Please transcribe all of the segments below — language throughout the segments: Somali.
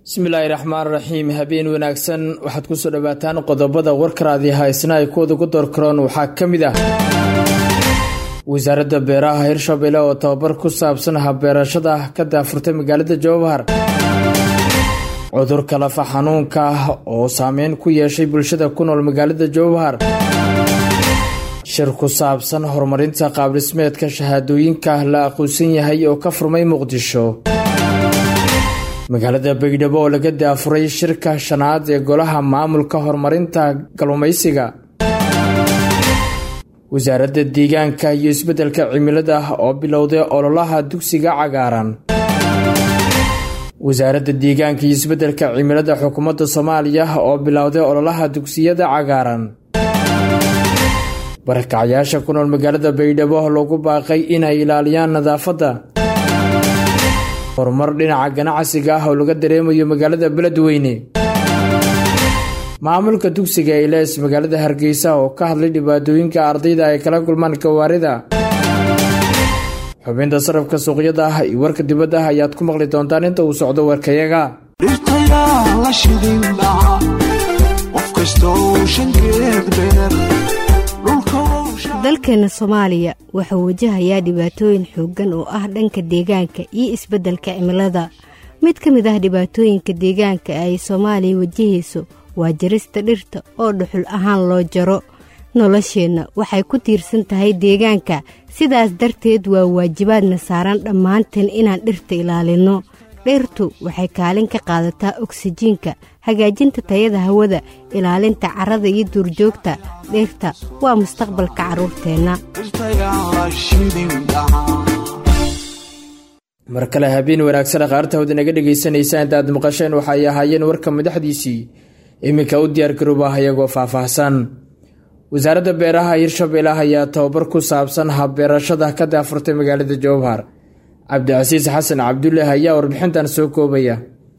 bismillaahi raxmaan raxiim habeen wanaagsan waxaad kusoo dhawaataan qodobada warkaraadii haysna ay kuwada ugu doorkaroon waxaa ka mid ah wasaaradda beeraha hirshabelle oo tababar ku saabsan habbeerashada ka daafurtay magaalada jowhar cudurka lafa xanuunka ah oo saameyn ku yeeshay bulshada ku nool magaalada jowhar shir ku saabsan horumarinta qaabdhismeedka shahaadooyinka la aqoonsan yahay oo ka furmay muqdisho magaalada baydhabo oo laga daafuray shirka shanaad ee golaha maamulka horumarinta kalluumaysiga wasaaradda deegaanka iyo isbeddelka cimilada oo bilowday ololaha dugsiga cagaaran wasaaradda deegaanka iyo isbeddelka cimilada xukuumadda soomaaliya oo bilowday ololaha dugsiyada cagaaran barakacyaasha ku nool magaalada baydhabo loogu baaqay inay ilaaliyaan nadaafadda horumar dhinaca ganacsiga ah oo laga dareemayo magaalada beledweyne maamulka dugsiga ilees magaalada hargeysa oo ka hadlay dhibaatooyinka ardayda ay kala kulmaan gawaarida xubinta sarafka suuqyada ah iyo warka dibadda ah ayaad ku maqli doontaan inta uu socdo warkayaga dalkeena soomaaliya wuxuu wajahayaa dhibaatooyin xooggan oo ah dhanka deegaanka iyo isbeddelka cimilada mid ka mid ah dhibaatooyinka deegaanka ay soomaaliya wajahayso waa jarista dhirta oo dhuxul ahaan loo jaro nolosheenna waxay ku tiirsan tahay deegaanka sidaas darteed waa waajibaadna saaran dhammaanteen inaan dhirta ilaalinno dhirtu waxay kaalin ka qaadataa oksijiinka hagaajinta tayada hawada ilaalinta carrada iyo duurjoogta dhirta waa mustaqbalka carruurteenna mar kale habeen wanaagsan qaarta hawda naga dhegaysanaysa inta aad maqasheen waxay ahaayeen warka madaxdiisii iminka u diyaargarooba ayagoo faahfaahsan wasaaradda beeraha hirshabelle ayaa tababar ku saabsan habbeerashada ka daafurtay magaalada jowhar cabdicasiis xasan cabdullaahi ayaa warbixintan soo koobaya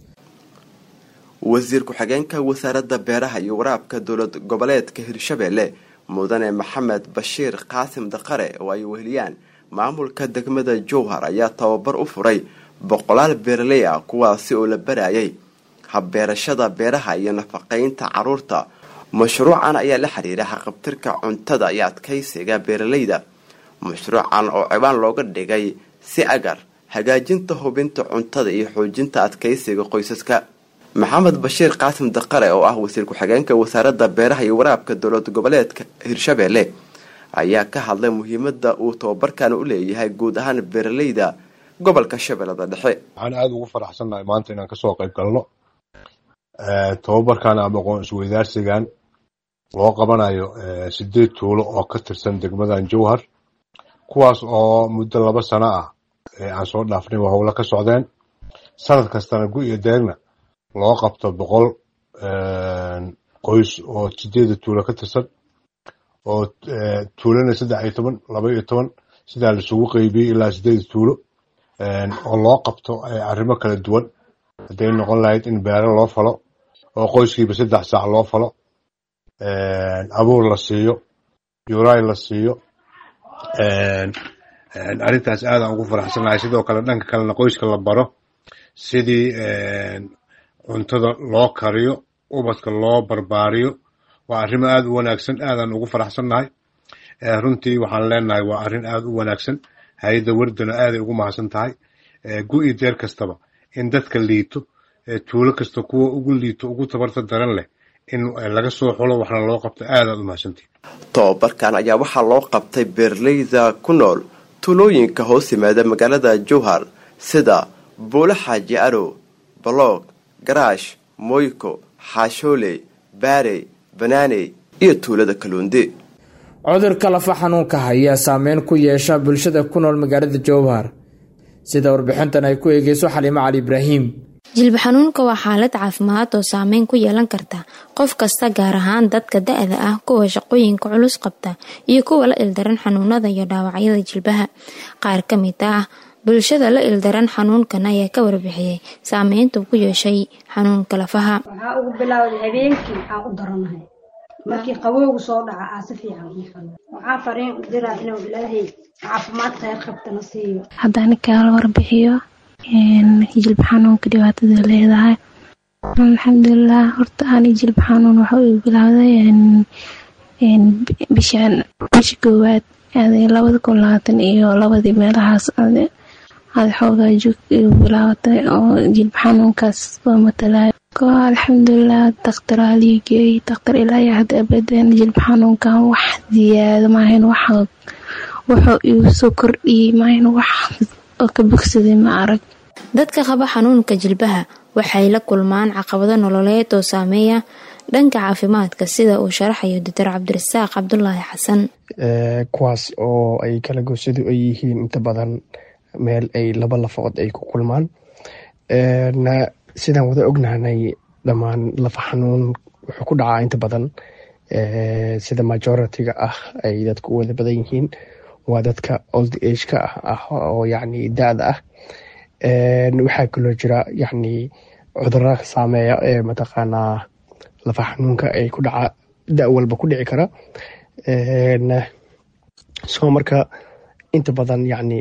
wasiir ku-xigeenka wasaaradda beeraha iyo waraabka dowlad goboleedka hirshabelle mudane maxamed bashiir qaasim daqare oo ay weheliyaan maamulka degmada jowhar ayaa tababar u furay boqolaal beeraley ah kuwaasi oo la barayay habbeerashada beeraha iyo nafaqeynta caruurta mashruucan ayaa la xiriira haqabtirka cuntada iyo adkaysiga beeralayda mashruucan oo cibaan looga dhigay si agar hagaajinta hubinta cuntada iyo xoojinta adkaysiga qoysaska maxamed bashiir qaasim daqare oo ah wasiir ku-xigeenka wasaaradda beeraha iyo waraabka dowlad goboleedka hirshabelle ayaa ka hadlay muhiimada uu tababarkan u leeyahay guud ahaan beeralayda gobolka shabeellada dhexe waxaan aada ugu faraxsannahay maanta inaan kasoo qayb galno tababarkan ama aqoon isweydaarsigan loo qabanayo sideed tuulo oo ka tirsan degmadan jowhar kuwaas oo muddo laba sano ah aan soo dhaafnay waa howlo ka socdeen sanad kastana gu iyo deegna loo qabto boqol qoys oo sideeda tuulo ka tirsan oo tuulana saddex iyo toban laba iyo toban sidaa laisugu qeybiyey ilaa sideeda tuulo oo loo qabto arrimo kala duwan hadday noqon lahayd in beero loo falo oo qoyskiiba saddex saac loo falo abuur la siiyo yuray la siiyo arrintaas aadaan ugu faraxsanahay sidoo kale dhanka kalena qoyska la baro sidii cuntada loo kariyo ubadka loo barbaariyo waa arrimo aada u wanaagsan aadaan ugu faraxsannahay runtii waxaan leenahay waa arrin aada u wanaagsan hay-adda wardana aaday ugu mahadsan tahay gu-i deer kastaba in dadka liito tuulo kasta kuwa ugu liito ugu tabarta daran leh in laga soo xulo waxna loo qabto aadaad u mahadsantii tababarkan ayaa waxaa loo qabtay beeraleyda ku nool tuulooyinka hoos yimaada magaalada jowhar sida buule xaaji arow baloog garaash moyko xaashooley baarey banaaney iyo tuulada kaluundi cudurka lafa xanuunka ayaa saameyn ku yeesha bulshada ku nool magaalada jowhar sida warbixintan ay ku eegeyso xaliimo cali ibraahim jilba xanuunka waa xaalad caafimaad oo saameyn ku yeelan karta qof kasta gaar ahaan dadka da-da ah kuwa shaqooyinka culus qabta iyo kuwa la ildaran xanuunada iyo dhaawacyada jilbaha qaar ka mid ah bulshada la ildaran xanuunkan ayaa ka warbixiyey saameynta ku yeeshay xanuunka lafaha waxaa ugu bilowday habeenkii waxaa u daranahay markii qabowgu soo dhaca aa si fiican waxaa fariin u diraa inuu ilaahay caafimaad kheyr qabtana siiyo haddaan kaala warbixiyo jilba xanuunka dhibaatada leedahay alxamdulilah horta ani jilba xanuun waxa uu bilowday bishaan bisha koowaad labada kun labaatan iyo labadii meelahaas ada xoogaa joog igu bilaabatay oo jilba xanuunkaas oo matalayo ko alxamdulilah daktar aliigeey daktar ilaayo hadda abadan jilba xanuunkan wax ziyaado maahayn wax wuxuu igu soo kordhiyey maahayn wax oo ka bogsaday ma arag dadka qaba xanuunka jilbaha waxay la kulmaan caqabado nololeed oo saameeya dhanka caafimaadka sida uu sharaxayo doctor cabdirasaaq cabdulaahi xasan kuwaas oo ay kala goosadu ay yihiin inta badan meel ay laba lafood ay ku kulmaan sidaan wada ognahanay dhammaan lafa xanuun wuxuu ku dhacaa inta badan sida majoritiga ah ay dadku u wada badan yihiin waa dadka old ageka ah oo yacni da-da ah waxaa kaloo jira yacni cudurada saameeya ee mataqaanaa lafa xanuunka ay ku dhaca da walba ku dhici kara soo marka inta badan yacni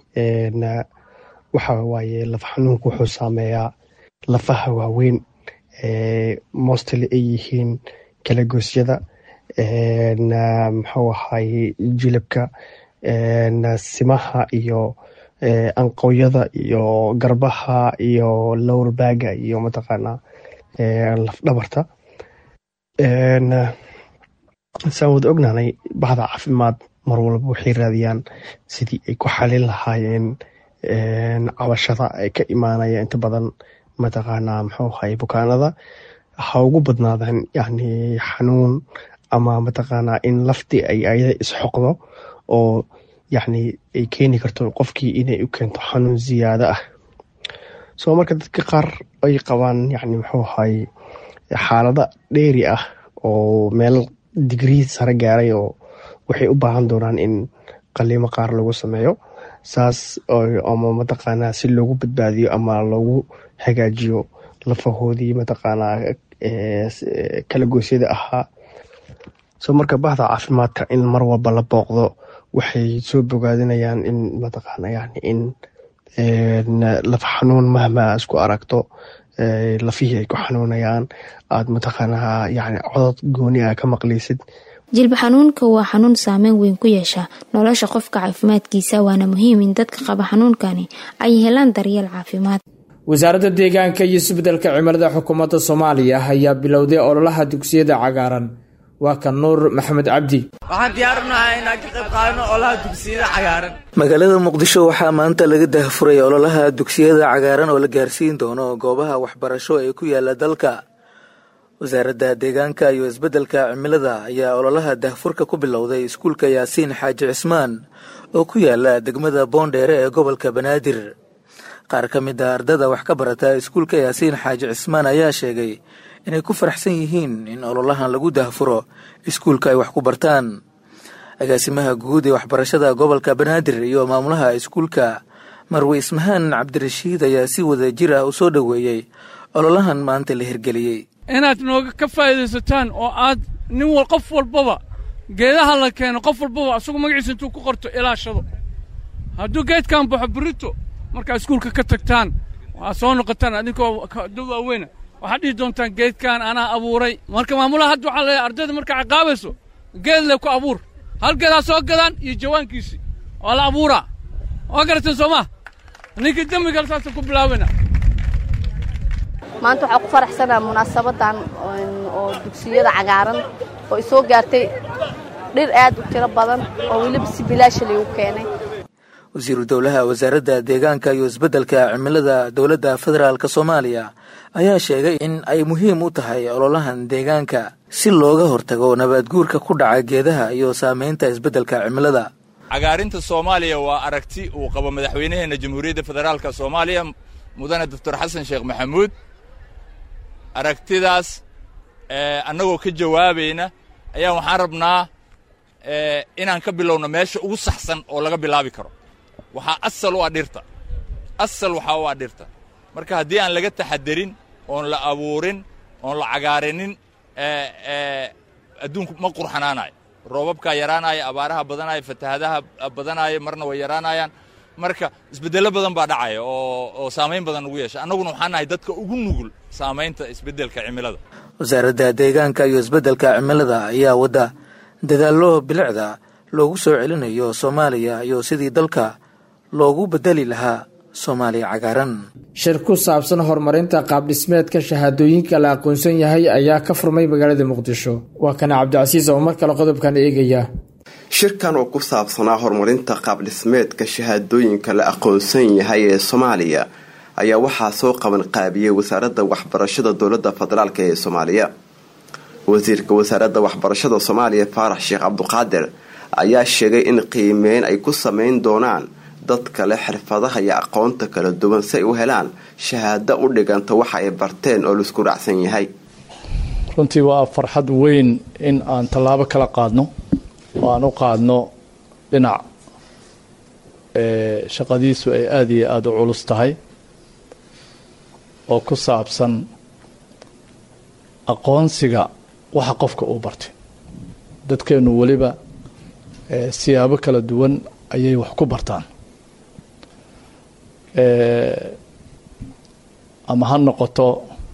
waxa waaye lafa xanuunka wuxuu saameeyaa lafaha waaweyn mostly ay yihiin kalagoosyada muxuu ahaye jilibka simaha iyo anqowyada iyo garbaha iyo lowrbaaga iyo mataqaanaa lafdhabarta saan wada ognaanay bahda caafimaad mar walba waxay raadiyaan sidii ay ku xalin lahaayeen cabashada ay ka imaanaya inta badan mataqaanaa muxuu ahaye bukaanada ha ugu badnaadaan yani xanuun ama mataqaanaa in laftii ay ayada isxoqdo oo yacni ay keeni karto qofkii inay u keento xanuun ziyaado ah soo marka dadka qaar ay qabaan yani muxuu ahaye xaalada dheeri ah oo meel digrii sare gaaray oo waxay u baahan doonaan in qaliimo qaar lagu sameeyo saas ama mataqaanaa si loogu badbaadiyo ama loogu hagaajiyo lafahoodii mataqaanaa kala goosyada ahaa soo marka bahda caafimaadka in mar walba la booqdo waxay soo bogaadinayaan in mataqaana yani in laf xanuun mahma isku aragto lafihii ay ku xanuunayaan aada mataqaanaa yani codod gooni ah ka maqlaysid jilba xanuunka waa xanuun saameyn weyn ku yeesha nolosha qofka caafimaadkiisa waana muhiim in dadka qaba xanuunkani ay helaan daryeel caafimaad wasaaradda deegaanka iyo isbeddelka cimilada xukuumadda soomaaliya ayaa bilowday ololaha dugsiyada cagaaran waa kan nuur maxamed cabdi waxaan diyaarinahay inaan ka qayb qaadano ololaha dugsiyada cagaaran magaalada muqdisho waxaa maanta laga daahfuray ololaha dugsiyada cagaaran oo la gaarsiin doono goobaha waxbarasho ee ku yaala dalka wasaaradda deegaanka iyo isbeddelka cimilada ayaa ololaha daahfurka ku bilowday iskuulka yaasiin xaaji cismaan oo ku yaala degmada boondheere ee gobolka banaadir qaar ka mid a ardada wax ka barata iskuulka yaasiin xaaji cismaan ayaa sheegay inay ku faraxsan yihiin in ololahan lagu daahfuro iskuulka ay wax ku bartaan agaasimaha guud ee waxbarashada gobolka banaadir iyo maamulaha iskuulka marwe ismahaan cabdirashiid ayaa si wada jir ah u soo dhoweeyey ololahan maanta la hirgeliyey inaad nooga ka faa'iidaysataan oo aad nin wal qof walbaba geedaha la keeno qof walbaba asagu magaciisa intuu ku qorto ilaashado hadduu geedkan baxo burito markaa iskuulka ka tagtaan waxaad soo noqotaan adinkoo da waaweyna waxaad dhihi doontaan geedkan anaa abuuray marka maamulaha hadda waxaa leeyahay ardayda markaa ciqaabayso geed le ku abuur hal geedaa soo gadaan iyo jawaankiisii waa la abuuraa waa garateen soo maa ninkii dembigal saasa ku bilaabana maanta waxaa ku faraxsanaa munaasabadan oo dugsiyada cagaaran oo i soo gaartay dhir aad u tiro badan oo weliba si bilaasha laygu keenay wasiiru dowlaha wasaaradda deegaanka iyo isbeddelka cimilada dowladda federaalk soomaaliya ayaa sheegay in ay muhiim u tahay ololahan deegaanka si looga hortago nabaadguurka ku dhaca geedaha iyo saamaynta isbeddelka cimilada cagaarinta soomaaliya waa aragti uu qabo madaxweynaheenna jamhuuriyadda federaalka soomaaliya mudane doctor xasan sheekh maxamuud aragtidaas annagoo ka jawaabayna ayaa waxaan rabnaa inaan ka bilowno meesha ugu saxsan oo laga bilaabi karo waxaa asal u ah dhirta asal waxaa u ah dhirta marka haddii aan laga taxadarin oon la abuurin oon la cagaarinin adduunku ma qurxanaanayo roobabkaa yaraanaya abaaraha badanaya fatahadaha badanaya marna way yaraanayaan marka isbeddello badan baa dhacaya oo oo saamayn badan ugu yeesha annaguna waxaan nahay dadka ugu nugul saamaynta isbeddelka cimilada wasaaradda deegaanka iyo isbeddelka cimilada ayaa wadda dadaallo bilicda loogu soo celinayo soomaaliya iyo sidii dalka loogu beddeli lahaa soomaaliya cagaaran shir ku saabsan horumarinta qaabdhismeedka shahaadooyinka la aqoonsan yahay ayaa ka furmay magaalada muqdisho waa kana cabdicasiis oo mar kale qodobkan eegaya shirkan oo ku saabsanaa horumarinta qaabdhismeedka shahaadooyinka la aqoonsan yahay ee soomaaliya ayaa waxaa soo qaban qaabiyey wasaaradda waxbarashada dowladda federaalk ee soomaaliya wasiirka wasaaradda waxbarashada soomaaliya faarax sheekh cabduqaadir ayaa sheegay in qiimeyn ay ku sameyn doonaan dadka leh xirfadaha iyo aqoonta kala duwan si ay u helaan shahaado u dhiganta waxa ay barteen oo laisku raacsan yahay runtii waa farxad weyn in aan tallaabo kala qaadno oo aan u qaadno dhinac shaqadiisu ay aada iyo aada u culus tahay oo ku saabsan aqoonsiga waxa qofka uu bartay dadkeennu weliba siyaabo kala duwan ayay wax ku bartaan ama ha noqoto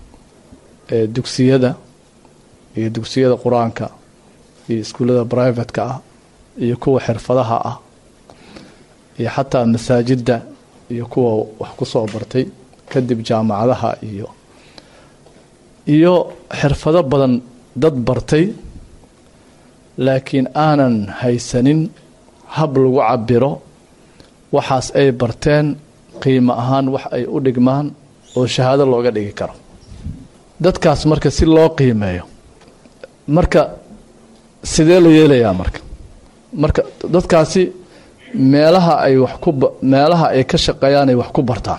dugsiyada iyo dugsiyada qur-aanka iyo iskuullada brivatka ah iyo kuwa xirfadaha ah iyo xataa masaajidda iyo kuwa wax ku soo bartay kadib jaamacadaha iyo iyo xirfado badan dad bartay laakiin aanan haysanin hab lagu cabiro waxaas ay barteen qiimo ahaan wax ay u dhigmaan oo shahaado looga dhigi karo dadkaas marka si loo qiimeeyo marka sidee la yeelayaa marka marka dadkaasi meelaha ay wax ku meelaha ay ka shaqeeyaan ay wax ku bartaan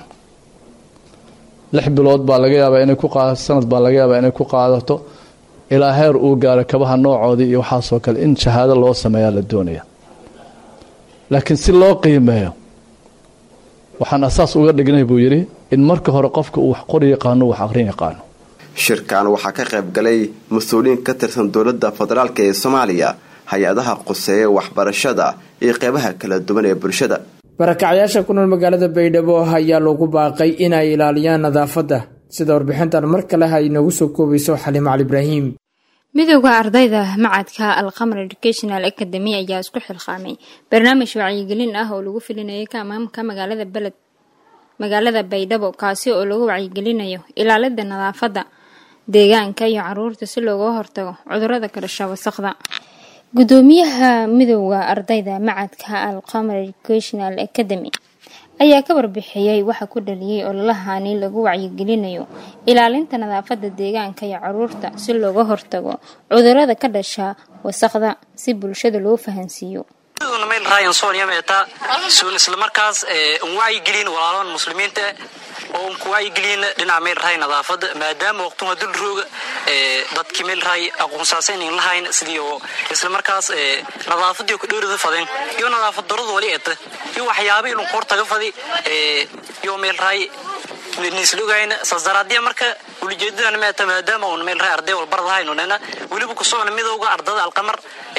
lix bilood baa laga yaabaa inay ku qaadato sanad baa laga yaabaa inay ku qaadato ilaa heer uu gaaro kabaha noocoodii iyo waxaasoo kale in shahaado loo sameeyaa la doonaya laakiin si loo qiimeeyo waxaan asaas uga dhignay buu yidhi in marka hore qofka uu wax qori yaqaano wax aqrin yaqaano shirkan waxaa ka qayb galay mas-uuliyiin ka tirsan dowladda federaalk ee soomaaliya hay-adaha quseeya waxbarashada iyo qeybaha kala duwan ee bulshada barakacyaasha ku nool magaalada baydhabo ayaa loogu baaqay inay ilaaliyaan nadaafadda sida warbixintan mar kale ha inoogu soo koobayso xaliimo cali ibraahim midowda ardayda macadka alqamar educational academy ayaa isku xilqaamay barnaamij wacyigelin ah oo lagu filinayay kamaamka magaalada beled magaalada baydhabo kaasi oo lagu wacyigelinayo ilaalida nadaafadda deegaanka iyo caruurta si looga hortago cudurada ka dhasha wasaqda gudoomiyaha midowda ardayda macadka alqamar educational academy ayaa ka warbixiyey waxa ku dhaliyay ololahani lagu wacyigelinayo ilaalinta nadaafada deegaanka iyo caruurta si looga hortago cudurada ka dhasha wasaqda si bulshada loo fahansiiyo meel ryan sonia meeta suun isla markaas un wacyigelin walaalahan muslimiinta oo un ku wacyigelin dhinaca meel rahay nadaafada maadaama waqtuha dul rooga dadkii meel rahay aqoonsaasan in lahayn sidii oo isla markaas nadaafadii ku dhowrada fadeen iyo nadaafad daradu wali eeta iyo waxyaaba inuu koor taga fadi iyo meel rahay nislogayna saasdaraadiya marka ulijeedadan meeta maadaama un meel rahay arday walbarad ahayn unena weliba ku socona midowga ardada alqamar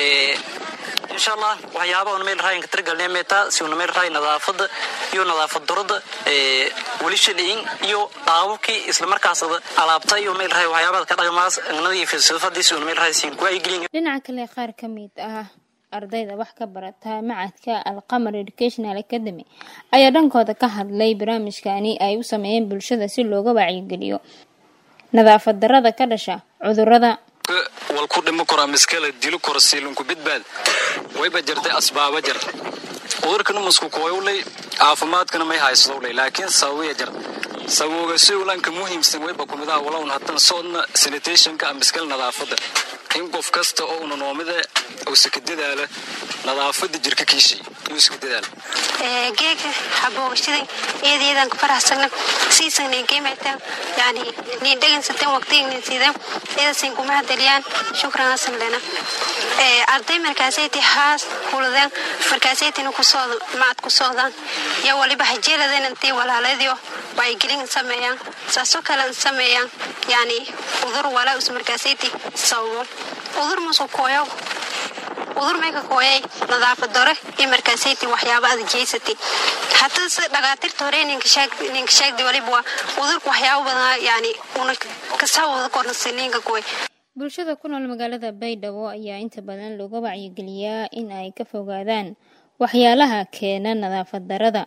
insha allah waxyaaba una meel rahay katirgalnay meeta si una meel rahay nadaafada iyo nadaafad darada weli shaliin iyo qaababkii isla markaas alaabta iyo meel rahay waxyaabada ka dhaqmaas nadiif sifadiis una meel rahay siin ku ay gelin dhinaca kale qaar ka mid ah ardayda wax ka barata macadka alqamar educational academy ayaa dhankooda ka hadlay barnaamijkani ay u sameeyeen bulshada si looga wacyigeliyo nadaafad darada ka dhasha cudurada wal ku dhimo karo ama iskala dilo karo siilinku bidbaad wayba jirtay asbaaba jir cudurkana masku kooyowlay caafimaadkana may haysdowlay laakiin sababiya jir sababooga siulanka muhiimsan wayba kumidaha walown haddana soodna sanitationka ama iskala nadaafada in qof kasta oo una noomida uusa ka dadaala nadaafada jirka kiishay yuusa ka dadaala geega xaboogashada eedayadan ku faraxsana siisanay geemata yani ni dhagansatan waqtigan sidan eedasin kuma hadaliyaan shukran asan lena arday markaasayti haas kuladeen markaasaytina kusoo macad ku socdaan iyo waliba hajeeladan intay walaaladiyo wacyigelin sameeyaan saasoo kale sameeyaan yani udur walaa us markaasayti sababo udur masu kooyo udur may ka kooyay nadaafad dore iyo markaasayti waxyaaba aad jeysatay hataa sida dhagaatiirta hore ninka sheegdi waliba waa udurka waxyaaba badan yani una kasawada kornasa ninka kooy bulshada ku nool magaalada baydhabo ayaa inta badan looga wacyigeliyaa in ay ka fogaadaan waxyaalaha keena nadaafad darada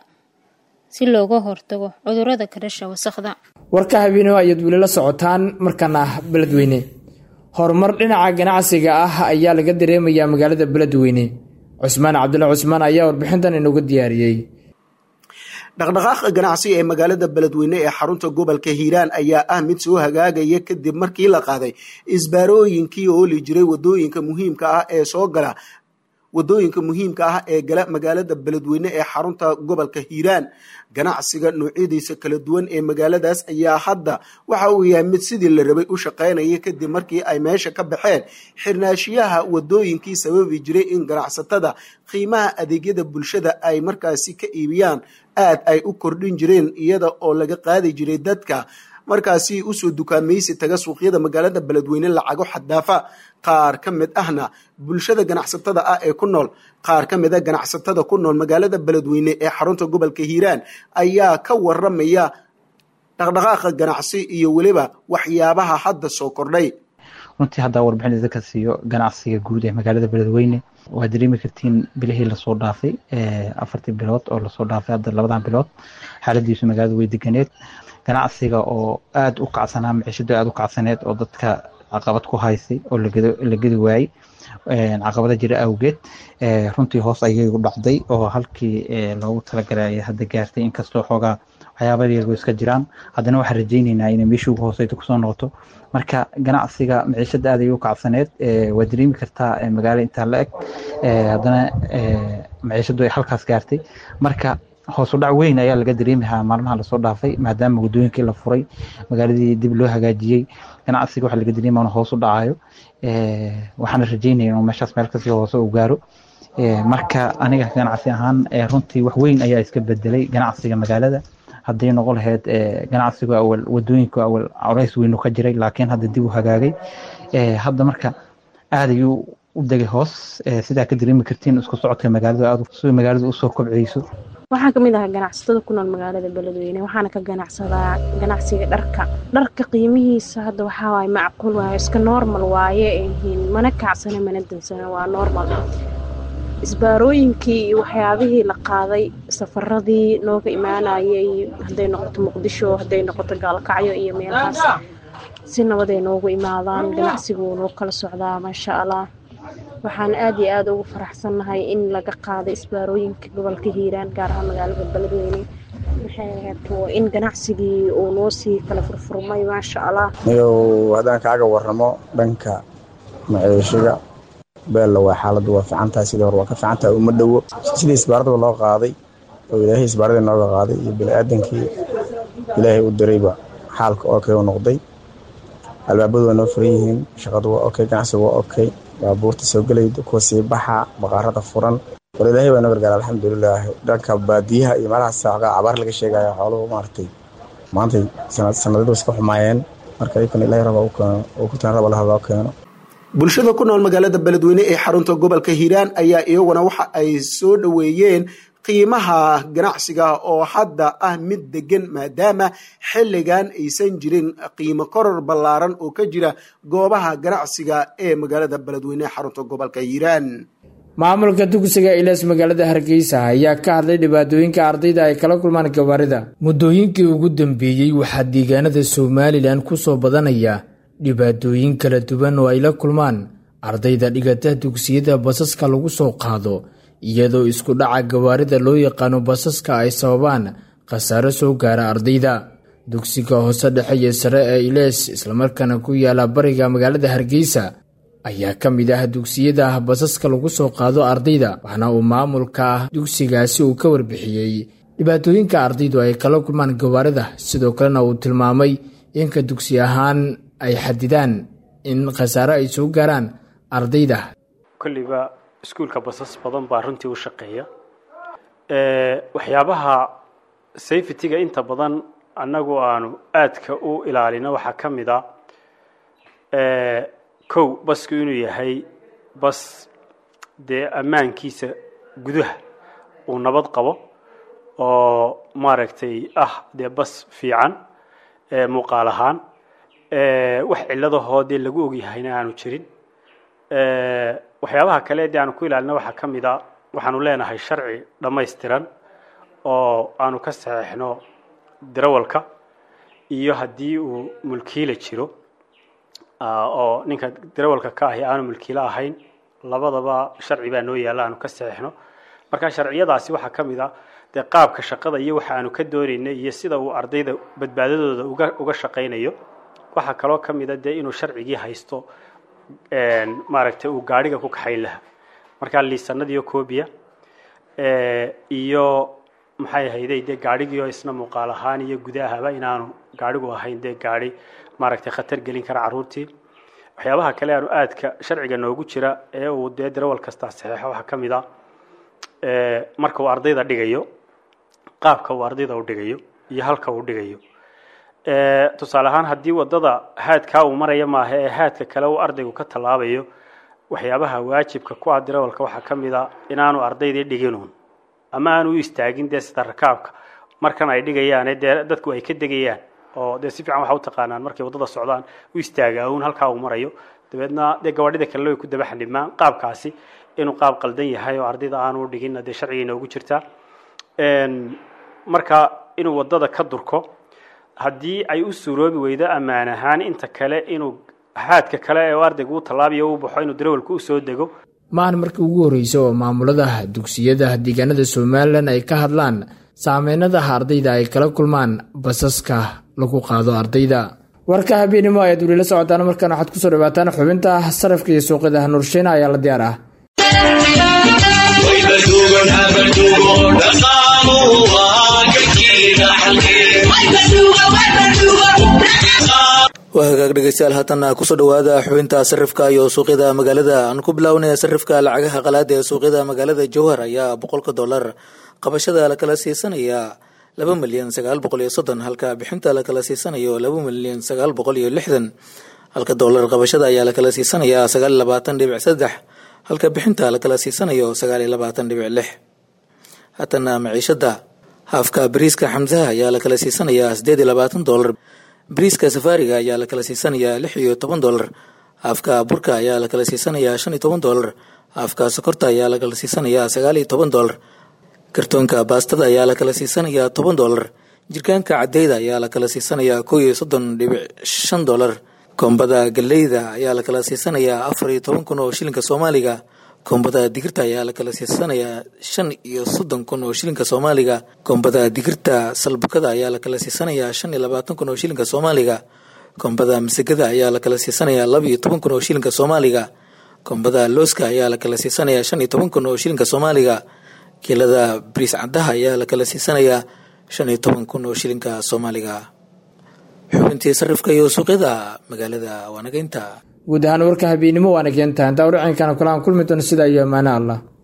si looga hortago cudurada ka dhasha wasakhda warka habeeno ayaad weli la socotaan markana beledweyne horumar dhinaca ganacsiga ah ayaa laga dareemayaa magaalada beledweyne cusmaan cabdulle cusmaan ayaa warbixintan inooga diyaariyey dhaqdhaqaaqa ganacsi ee magaalada beledweyne ee xarunta gobolka hiiraan ayaa ah mid soo hagaagaya kadib markii la qaaday isbaarooyinkii ooli jiray wadooyinka muhiimka ah ee soo gala wadooyinka muhiimka ah ee gala magaalada beledweyne ee xarunta gobolka hiiraan ganacsiga noocyadiisa kala duwan ee magaaladaas ayaa hadda waxa uu yahay mid sidii la rabay u shaqaynaya kadib markii ay meesha ka baxeen xirnaashiyaha wadooyinkii sababi jiray in ganacsatada qiimaha adeegyada bulshada ay markaasi ka iibiyaan aad ay u kordhin jireen iyada oo laga qaadi jiray dadka markaasi usoo dukaamaysi taga suuqyada magaalada beledweyne lacago xadaafa qaar ka mid ahna bulshada ganacsatada ah ee ku nool qaar ka mid a ganacsatada ku nool magaalada beledweyne ee xarunta gobolka hiiraan ayaa ka waramaya dhaqdhaqaaqa ganacsi iyo weliba waxyaabaha hadda soo kordhay runtii haddaa warbixin idinka siiyo ganacsiga guud ee magaalada beledweyne waa dareemi kartiin bilihii lasoo dhaafay afartii bilood oo lasoo dhaafay hadda labadan bilood xaaladiisu magaalada way deganeed ganacsiga oo aada u kacsanaa maciishadu aada u kacsaneed oo dadka caqabad ku haysay oo la gedi waayey caqabada jira awgeed runtii hoos ayay u dhacday oo halkii loogu talagalay ayay hadda gaartay inkastoo xoogaa waxyaabada yago iska jiraan haddana waxaan rajayneynaa inay meeshii ugu hooseyta kusoo noqoto marka ganacsiga maciishada aad ayay u kacsaneed waa dareemi kartaa magaalo intaa la eg haddana maciishadu ay halkaas gaartay marka hoos u dhac weyn ayaa laga dareemahaa maalmaha lasoo dhaafay maadaama waddooyinkii la furay magaaladii dib loo hagaajiyey ganacsiga waxa laga dareemaya inuu hoos u dhacayo waxaana rajeynaya inuu meeshaas meel kasii hoose u gaaro marka aniga ganacsi ahaan runtii wax weyn ayaa iska bedelay ganacsiga magaalada hadday noqon lahayd ganacsigu awal wadooyinku awal colays weynu ka jiray laakiin hadda dib u hagaagay hadda marka aad ayuu u degay hoos sidaa ka dareemi kartiin isku socodka magaaladu aad si magaaladu usoo kobceyso waxaan kamid ahaa ganacsatada ku nool magaalada beledweyne waxaana ka ganacsadaa ganacsiga dharka dharka qiimihiisa hadda waxaa waaye macquul waaye iska normal waaye yihiin mana kacsana mana dansana waa normal isbaarooyinkii iyo waxyaabihii la qaaday safaradii nooga imaanayay hadday noqoto muqdisho hadday noqoto gaalkacyo iyo meelahaas si nabaday noogu imaadaan ganacsigu noo kala socdaa maasha allah waxaan aad iyo aada ugu faraxsannahay in laga qaaday isbaarooyinka gobolka hiiraan gaar ahaan magaalada beledweyne maxay ahayd in ganacsigii uu noo sii kala furfurmay maasha allah niyow haddaan kaaga waramo dhanka maciishiga beella waa xaaladdu waa fiicantahay sidii hore waa ka fiicantahay uma dhowo sidii isbaaradaba loo qaaday oo ilaahay isbaaradii nooga qaaday iyo bini-aadankii ilaahay u dirayba xaalka okay u noqday albaabadu waa noo furan yihiin shaqadu waa okay ganacsigu waa okay baabuurta soo gelayda kuwa sii baxa baqaarada furan war ilaahay baa noo gargaara alxamdulilaah dhanka baadiyaha iyo meelahaas xoogaa cabaar laga sheegaya xooluhu maaragtay maantay sanadadu iska xumaayeen marka iyakana ilaahay raba u keeno oo ku taan raba laha loo keeno bulshada ku nool magaalada beledweyne ee xarunta gobolka hiiraan ayaa iyaguna waxa ay soo dhoweeyeen qiimaha ganacsiga oo hadda ah mid degan maadaama xilligan aysan jirin qiimo koror ballaaran oo ka jira goobaha ganacsiga ee magaalada beledweyne ee xarunta gobolka hiiraan maamulka dugsiga ilees magaalada hargeysa ayaa ka hadlay dhibaatooyinka ardayda ay kala kulmaan gabaarida muddooyinkii ugu dambeeyey waxaa deegaanada somalilan kusoo badanaya dhibaatooyin kala duwan oo ay la kulmaan ardayda dhigata dugsiyada basaska lagu soo qaado iyadoo isku dhaca gawaarida loo yaqaano basaska ay sababaan khasaaro soo gaara ardayda dugsiga hoose dhexe iyo sare ee ilees islamarkaana ku yaala bariga magaalada hargeysa ayaa ka mid ah dugsiyada basaska lagu soo qaado ardayda waxaana uu maamulka dugsigaasi uu ka warbixiyey dhibaatooyinka ardaydu ay kala kulmaan gawaarida sidoo kalena uu tilmaamay inka dugsi ahaan ay xadidaan in khasaaro ay soo gaaraan ardayda kolliba iskuulka basas badan baa runtii u shaqeeya waxyaabaha safetyga inta badan annagu aanu aadka u ilaalino waxaa ka mid a kow basku inuu yahay bas dee ammaankiisa gudaha uu nabad qabo oo maaragtay ah dee bas fiican muuqaal ahaan wax ciladahoo dee lagu ogyahayna aanu jirin waxyaabaha kale dee aanu ku ilaalina waxaa ka mid a waxaanu leenahay sharci dhammaystiran oo aanu ka saxeixno darawalka iyo haddii uu mulkiila jiro oo ninka darawalka ka ahi aanu mulkiilo ahayn labadaba sharci baa noo yaalla aanu ka saxeixno marka sharciyadaasi waxaa ka mid a dee qaabka shaqada iyo waxa aanu ka doonaynay iyo sida uu ardayda badbaadadooda uga uga shaqaynayo waxaa kaloo ka mid a dee inuu sharcigii haysto maaragtay uu gaadhiga ku kaxayn lahaa markaa liisanadiyo cobia iyo maxay ahayday dee gaadhigiio isna muuqaal ahaan iyo gudahaba inaanu gaadhigu ahayn dee gaadhi maaragtay khatar gelin kara carruurtii waxyaabaha kale aanu aadka sharciga noogu jira ee uu dee darawal kastaa saxeexo waxaa ka mid a marka uu ardayda dhigayo qaabka uu ardayda u dhigayo iyo halka uu dhigayo tusaale ahaan haddii wadada haadkaa uu maraya maaha ee haadka kale uu ardaygu ka tallaabayo waxyaabaha waajibka ku ah darawalka waxaa ka mid a inaanu ardaydii dhiginuun ama aanu u istaagin dee sida rakaabka markan ay dhigayaane dee dadku ay ka degayaan oo dee si fiican waxa u taqaanaan markay waddada socdaan u istaagaa uun halkaa uu marayo dabeedna dee gawaadhida kalena way ku daba xandhimaan qaabkaasi inuu qaab qaldan yahay oo ardayda aanu dhiginna dee sharciga inoogu jirtaa marka inuu waddada ka durko haddii ay u suuroobi weydo ammaan ahaan inta kale inuu haadka kale ee ardaygu u tallaabiyo u baxo inuu darawalku u soo dego maahan markii ugu horreysa oo maamulada dugsiyada deegaanada somalilan ay ka hadlaan saameynadaha ardayda ay kala kulmaan basaska lagu qaado ardayda warka habeenimo ayaad weli la socotaan markaan waxaad kusoo dhawaataan xubinta sarafka iyo suuqyada nursheena ayaa la diyaar ah waa hagaag dhegeystayaal haatan kusoo dhawaada xubinta sarifka iyo suuqyada magaalada aan ku bilaawnaya sarifka lacagaha qalaada ee suuqyada magaalada jowhar ayaa boqolka dollar qabashada lakala siisanaya laba milyan sagaal boqol iyo soddon halka bixinta lakala siisanayo laba milyan sagaal boqol iyo lixdan halka dollar qabashada ayaa lakala siisanaya sagaal iyo labaatan dhibic saddex halka bixinta lakala siisanayo sagaal iyo labaatan dhibic lix haatana maciishada haafka bariiska xamsaha ayaa lakala siisanaya sideed iyo labaatan dollar bariiska safaariga ayaa lakala siisanaya lix iyo toban dollar haafka burka ayaa lakala siisanaya shan iyo toban dollar haafka sokorta ayaa lakala siisanaya sagaal iyo toban dollar kartoonka baastada ayaa lakala siisanaya toban dollar jirkaanka cadeyda ayaa lakala siisanaya kow iyo soddon dhibic shan dollar koombada galeyda ayaa lakala siisanaya afar iyo toban kun oo shilinka soomaaliga koombada digirta ayaa lakala siisanaya shan iyo soddon kun oo shilinka soomaaliga koombada digirta salbukada ayaa lakala siisanaya shan iyo labaatan kun oo shilinka soomaaliga koombada masagada ayaa lakala siisanaya laba iyo toban kun oo shilinka soomaaliga koombada looska ayaa lakala siisanaya shan iyo toban kun oo shilinka soomaaliga kiilada bariis caddaha ayaa lakala siisanaya shan iyo toban kun oo shilinka soomaaliga xubintii sarifka iyo suuqyada magaalada waanageynta guud ahaan warka habeennimo waana keentaa intaa udhacinkana kulaan kulmi doona sida iyo amaane allah